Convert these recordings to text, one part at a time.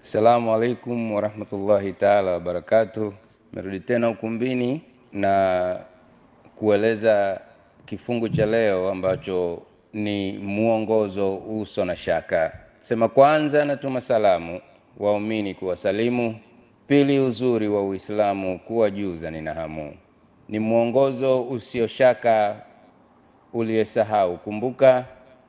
Assalamu alaikum warahmatullahi taala wabarakatuh. Merudi tena ukumbini na kueleza kifungu cha leo ambacho ni mwongozo uso na shaka. Sema kwanza, natuma salamu waumini kuwasalimu. Pili, uzuri wa Uislamu kuwajuza nina hamu. Ni mwongozo usioshaka uliyesahau kumbuka,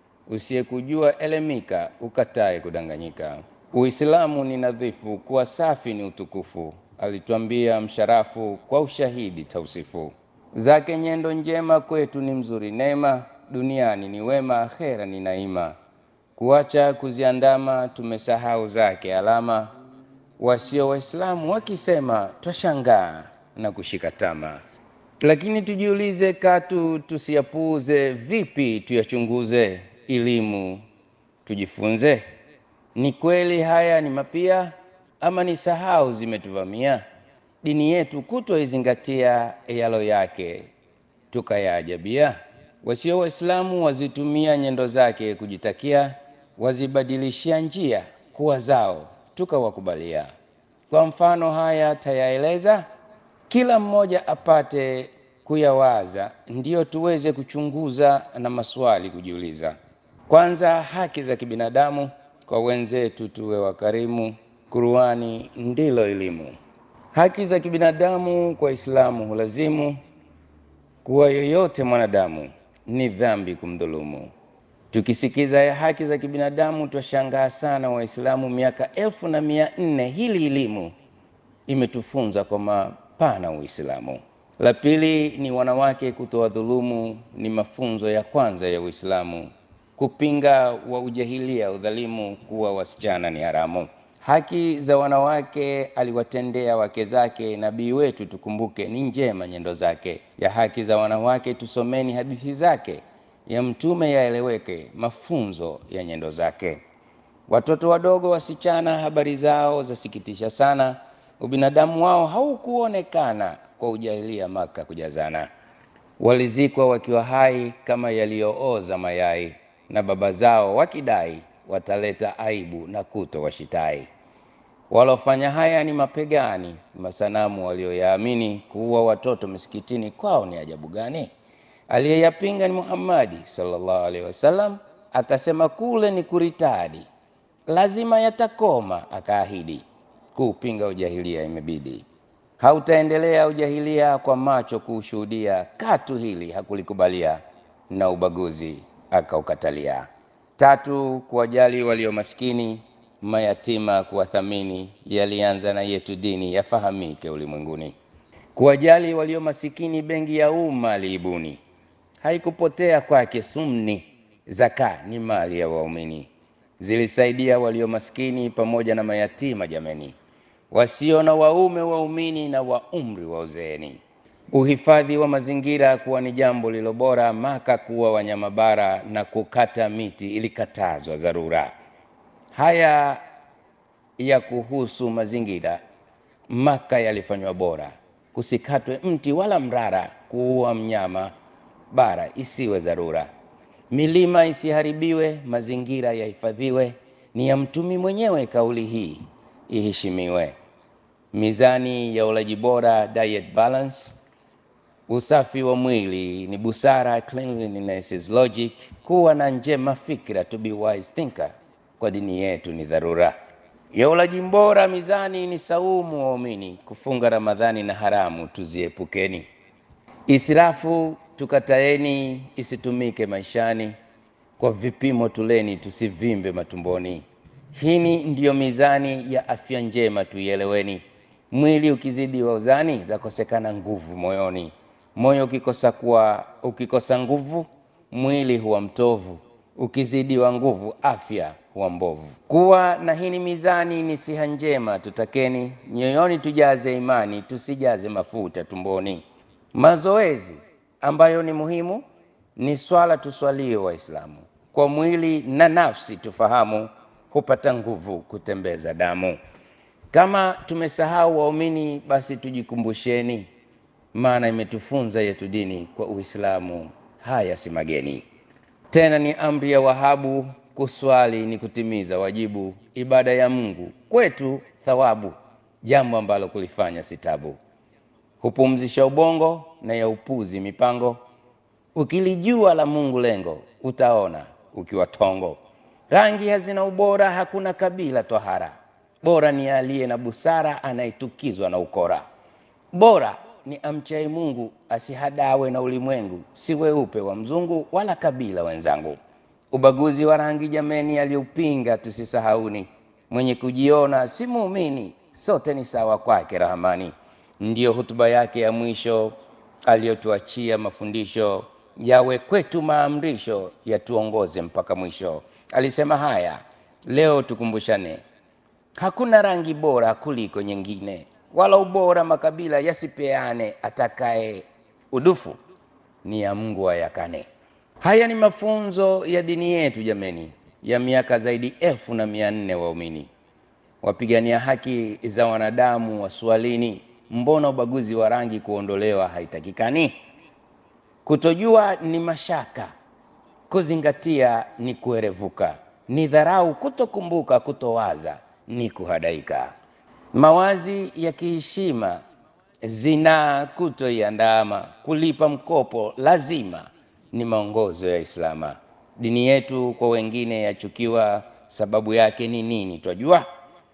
usiyekujua elemika, ukatae kudanganyika. Uislamu ni nadhifu, kuwa safi ni utukufu, alitwambia msharafu kwa ushahidi tausifu. Zake nyendo njema kwetu ni mzuri neema, duniani ni wema, akhera ni naima. Kuacha kuziandama tumesahau zake alama, wasio Waislamu wakisema twashangaa na kushika tama. Lakini tujiulize katu tusiyapuuze, vipi tuyachunguze, elimu tujifunze. Ni kweli haya ni mapia ama ni sahau zimetuvamia? Dini yetu kutoizingatia yalo yake tukayaajabia. Wasio Waislamu wazitumia nyendo zake kujitakia, wazibadilishia njia kuwa zao tukawakubalia. Kwa mfano haya tayaeleza, kila mmoja apate kuyawaza, ndiyo tuweze kuchunguza na maswali kujiuliza. Kwanza, haki za kibinadamu kwa wenzetu tuwe wakarimu, Qur'ani ndilo elimu. Haki za kibinadamu kwa Islamu hulazimu kuwa yoyote mwanadamu ni dhambi kumdhulumu. Tukisikiza ya haki za kibinadamu twashangaa sana, Waislamu miaka elfu na mia nne hili elimu imetufunza kwa mapana Uislamu. La pili ni wanawake kutowadhulumu, ni mafunzo ya kwanza ya Uislamu kupinga wa ujahilia udhalimu, kuwa wasichana ni haramu. Haki za wanawake aliwatendea wake zake nabii wetu, tukumbuke ni njema nyendo zake. Ya haki za wanawake tusomeni hadithi zake, ya mtume yaeleweke mafunzo ya nyendo zake. Watoto wadogo wasichana, habari zao zasikitisha sana, ubinadamu wao haukuonekana kwa ujahilia Maka kujazana. Walizikwa wakiwa hai kama yaliyooza mayai na baba zao wakidai wataleta aibu na kuto washitai. Walofanya haya ni mapegani, masanamu walioyaamini. Kuua watoto misikitini kwao ni ajabu gani? Aliyeyapinga ni Muhammadi sallallahu alaihi wasallam, akasema kule ni kuritadi, lazima yatakoma, akaahidi. Kuupinga ujahilia imebidi, hautaendelea ujahilia kwa macho kuushuhudia, katu hili hakulikubalia na ubaguzi akaukatalia. Tatu, kuwajali walio maskini, mayatima, kuwathamini, yalianza na yetu dini yafahamike ulimwenguni. Kuwajali walio masikini, benki ya umma aliibuni, haikupotea kwake sumni. Zaka ni mali ya waumini, zilisaidia walio maskini pamoja na mayatima, jameni, wasio na waume, waumini na wa umri wa uzeeni uhifadhi wa mazingira kuwa ni jambo lilo bora. Maka kuwa wanyama bara na kukata miti ilikatazwa dharura. Haya ya kuhusu mazingira Maka yalifanywa bora, kusikatwe mti wala mrara, kuua mnyama bara isiwe dharura. Milima isiharibiwe, mazingira yahifadhiwe, ni ya mtumi mwenyewe, kauli hii iheshimiwe. Mizani ya ulaji bora, diet balance usafi wa mwili ni busara, cleanliness is logic. Kuwa na njema fikra, to be wise thinker, kwa dini yetu ni dharura. Ya ulaji bora, mizani ni saumu, waumini kufunga Ramadhani na haramu tuziepukeni. Israfu tukataeni, isitumike maishani, kwa vipimo tuleni, tusivimbe matumboni. Hini ndiyo mizani ya afya njema, tuieleweni. Mwili ukizidi wa uzani, zakosekana nguvu moyoni moyo ukikosa kuwa ukikosa nguvu mwili huwa mtovu, ukizidiwa nguvu afya huwa mbovu. Kuwa na hini mizani ni siha njema, tutakeni nyoyoni tujaze imani, tusijaze mafuta tumboni. Mazoezi ambayo ni muhimu ni swala, tuswalie Waislamu kwa mwili na nafsi, tufahamu hupata nguvu kutembeza damu. Kama tumesahau waumini, basi tujikumbusheni maana imetufunza yetu dini kwa Uislamu, haya si mageni tena, ni amri ya Wahabu kuswali ni kutimiza wajibu, ibada ya Mungu kwetu thawabu, jambo ambalo kulifanya si tabu. Hupumzisha ubongo na ya upuzi mipango, ukilijua la Mungu lengo, utaona ukiwa tongo. Rangi hazina ubora, hakuna kabila twahara, bora ni aliye na busara, anayetukizwa na ukora. Bora ni amchaye Mungu, asihadawe na ulimwengu, si weupe wa mzungu wala kabila wenzangu. Ubaguzi wa rangi jameni, aliupinga tusisahauni, mwenye kujiona si muumini, sote ni sawa kwake Rahamani. Ndiyo hutuba yake ya mwisho aliyotuachia mafundisho yawe kwetu maamrisho, yatuongoze mpaka mwisho. Alisema haya, leo tukumbushane, hakuna rangi bora kuliko nyingine, wala ubora makabila yasipeane, atakaye udufu ni ya Mungu ayakane. Haya ni mafunzo ya dini yetu jameni, ya miaka zaidi elfu na mia nne waumini wapigania haki za wanadamu waswalini, mbona ubaguzi wa rangi kuondolewa haitakikani? Kutojua ni mashaka, kuzingatia ni kuerevuka, ni dharau kutokumbuka, kutowaza ni kuhadaika. Mawazi ya kiheshima, zinaa kutoiandama, kulipa mkopo lazima ni maongozo ya Islama. Dini yetu kwa wengine yachukiwa, sababu yake ni nini? Twajua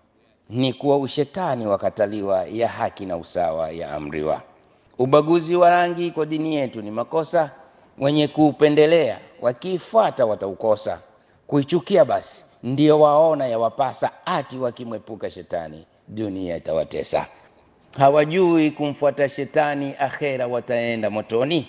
ni kuwa ushetani wakataliwa, ya haki na usawa ya amriwa. Ubaguzi wa rangi kwa dini yetu ni makosa, wenye kuupendelea wakiifuata wataukosa. Kuichukia basi ndio waona yawapasa, ati wakimwepuka shetani dunia itawatesa. Hawajui kumfuata shetani, akhera wataenda motoni,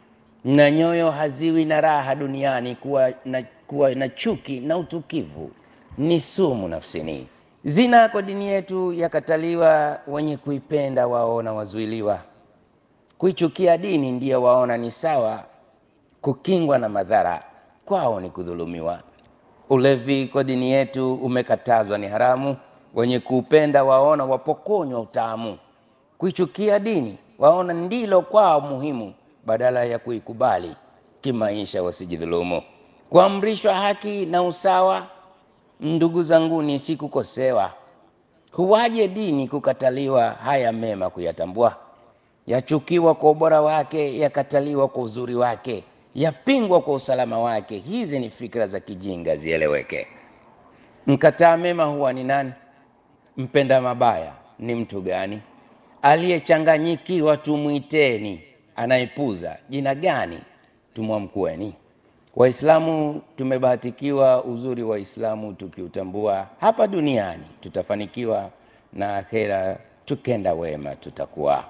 na nyoyo haziwi na raha duniani. Kuwa na, kuwa na chuki na utukivu ni sumu nafsini. Zina kwa dini yetu yakataliwa, wenye kuipenda waona wazuiliwa. Kuichukia dini ndiyo waona ni sawa, kukingwa na madhara kwao ni kudhulumiwa. Ulevi kwa dini yetu umekatazwa, ni haramu, wenye kuupenda waona wapokonywa utamu. Kuichukia dini waona ndilo kwao muhimu, badala ya kuikubali kimaisha wasijidhulumu. Kuamrishwa haki na usawa Ndugu zanguni, si kukosewa. Huwaje dini kukataliwa, haya mema kuyatambua? Yachukiwa kwa ubora wake, yakataliwa kwa uzuri wake, yapingwa kwa usalama wake. Hizi ni fikra za kijinga, zieleweke. Mkataa mema huwa ni nani? Mpenda mabaya ni mtu gani? Aliyechanganyikiwa tumwiteni, anayepuza jina gani tumwamkueni? Waislamu tumebahatikiwa, uzuri wa Islamu tukiutambua, hapa duniani tutafanikiwa na akhera tukenda wema tutakuwa.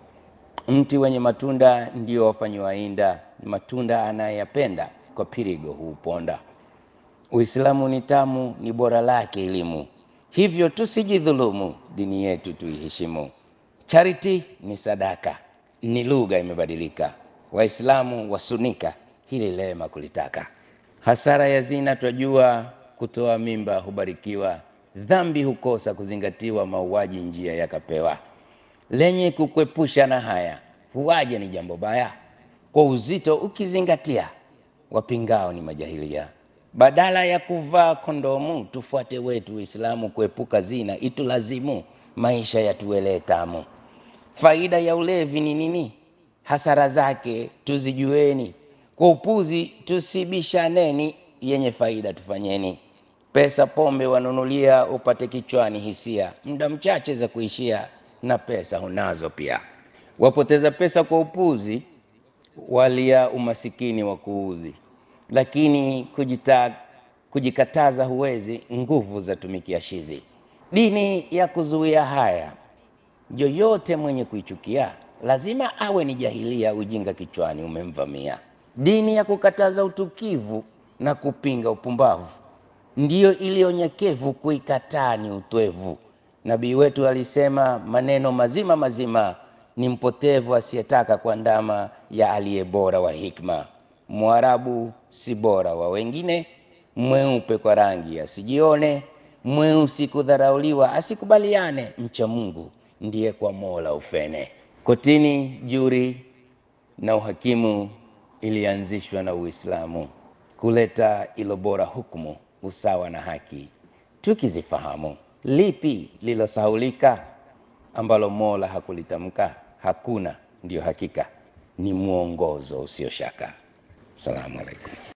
Mti wenye matunda ndio wafanyiwa inda, matunda anayeyapenda kwa pirigo huuponda. Uislamu ni tamu, ni bora lake elimu, hivyo tusijidhulumu, dini yetu tuiheshimu. Charity ni sadaka, ni lugha imebadilika, Waislamu wasunika hili lema kulitaka. Hasara ya zina twajua, kutoa mimba hubarikiwa, dhambi hukosa kuzingatiwa, mauaji njia yakapewa. Lenye kukwepusha na haya, huwaje ni jambo baya, kwa uzito ukizingatia, wapingao ni majahilia. Badala ya kuvaa kondomu, tufuate wetu Uislamu, kuepuka zina itulazimu, maisha yatuwelee tamu. Faida ya ulevi ni nini? Hasara zake tuzijueni kwa upuzi tusibishaneni, yenye faida tufanyeni. Pesa pombe wanunulia, upate kichwani hisia, muda mchache za kuishia, na pesa hunazo pia. Wapoteza pesa kwa upuzi, walia umasikini wa kuuzi, lakini kujita, kujikataza huwezi, nguvu za tumikia shizi. Dini ya kuzuia haya, yoyote mwenye kuichukia lazima awe ni jahilia, ujinga kichwani umemvamia. Dini ya kukataza utukivu na kupinga upumbavu ndiyo iliyo nyekevu, kuikataa ni utwevu. Nabii wetu alisema maneno mazima mazima, ni mpotevu asiyetaka kuandama ya aliye bora wa hikma. Mwarabu si bora wa wengine, mweupe kwa rangi asijione, mweusi kudharauliwa asikubaliane, mcha Mungu ndiye kwa Mola ufene. Kotini, juri na uhakimu ilianzishwa na Uislamu kuleta ilo bora hukumu usawa na haki. Tukizifahamu, lipi lilosahaulika ambalo Mola hakulitamka? Hakuna, ndiyo hakika, ni mwongozo usio shaka. Salamu alaikum.